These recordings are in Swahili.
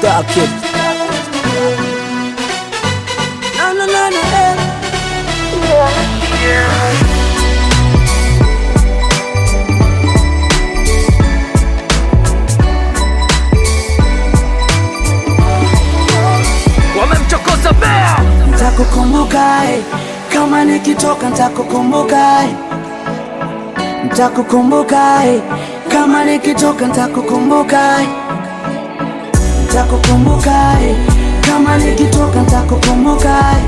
Star Kid. No, no, no, no, eh. wamemchokoza bea Ntakukumbuka eh, kama nikitoka ntakukumbuka eh. Ntakukumbuka eh, kama nikitoka ntakukumbuka eh. Ntakukumbuka eh, kama nikitoka ntakukumbuka eh.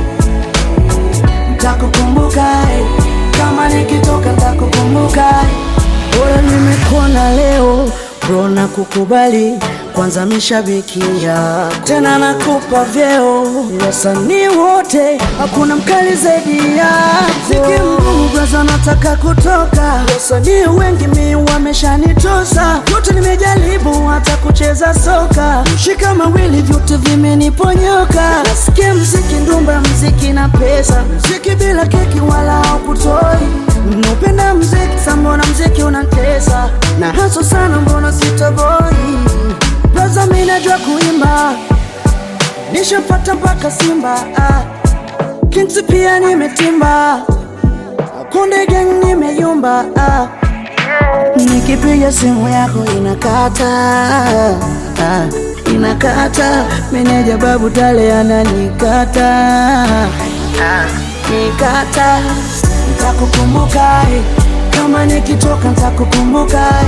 Ntakukumbuka eh, kama nikitoka ntakukumbuka eh. Bora nimekuona leo bro na kukubali kwanza mishabiki yako tena nakupa vyeo wasanii wote hakuna mkali zaidi yako ziki mgumu braza nataka kutoka wasanii wengi mi wameshanitosa yote nimejaribu hata kucheza soka shika mawili vyote vimeniponyoka nasikia mziki ndumba mziki na pesa mziki bila keki wala haukutoi Napenda mziki sa mbona mziki unatesa na haso sana mbona sitoboi Braza mi najua kuimba nishapata mpaka Simba ah. Kinsi pia nimetimba Konde gang nimeyumba ah. Nikipiga simu yako inakata ah. Inakata meneja babu tale ananikata ah. Nikata Ntakukumbuka eh, kama nikitoka ntakukumbuka eh.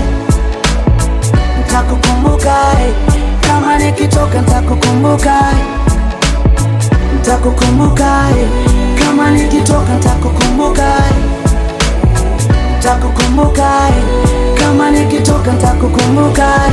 Ntakukumbuka eh, kama nikitoka ntakukumbuka eh. Ntakukumbuka eh, kama nikitoka ntakukumbuka eh. Ntakukumbuka eh, kama nikitoka ntakukumbuka eh.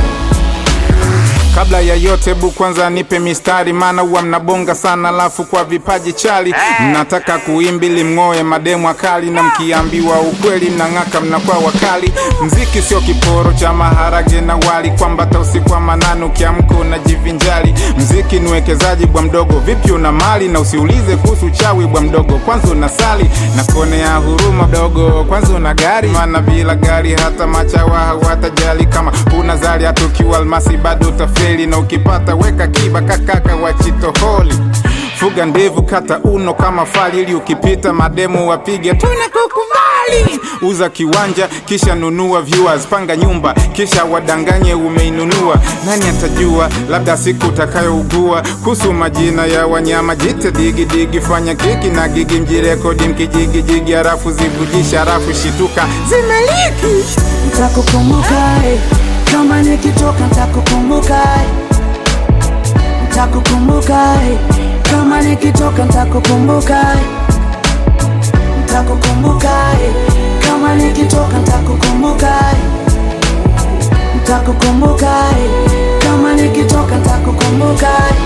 Kabla ya yote bu kwanza nipe mistari, maana huwa mnabonga sana, alafu kwa vipaji chali mnataka kuimbili mng'oe mademu akali, na mkiambiwa ukweli mnang'aka, mnakuwa wakali. Mziki sio kiporo cha maharage na wali, kwamba hata usiku wa manane ukiamka unajivinjali. Mziki ni uwekezaji bwa mdogo, vipi una mali na usiulize kuhusu chawi bwa mdogo, kwanza unasali na kuonea huruma dogo, kwanza una gari, maana bila gari hata machawa hawatajali. Kama una zali hata ukiwa almasi bado utafeli, na ukipata weka kiba kakaka wa chitoholi fuga ndevu kata uno kama fali, ili ukipita mademu wapige tunakukubali. Uza kiwanja kisha nunua viewers, panga nyumba kisha wadanganye umeinunua. Nani atajua, labda siku utakayougua. Kuhusu majina ya wanyama jite digi digi, fanya kiki na gigi, mjirekodi mkijigijigi, harafu zivujisha, harafu shituka zimeliki Ntakukumbuka eh, kama nikitoka ntakukumbuka eh. Ntakukumbuka eh, kama nikitoka ntakukumbuka eh. Ntakukumbuka eh, kama nikitoka ntakukumbuka eh. Ntakukumbuka eh, kama nikitoka ntakukumbuka eh.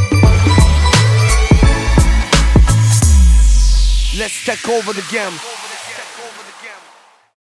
let's take over the game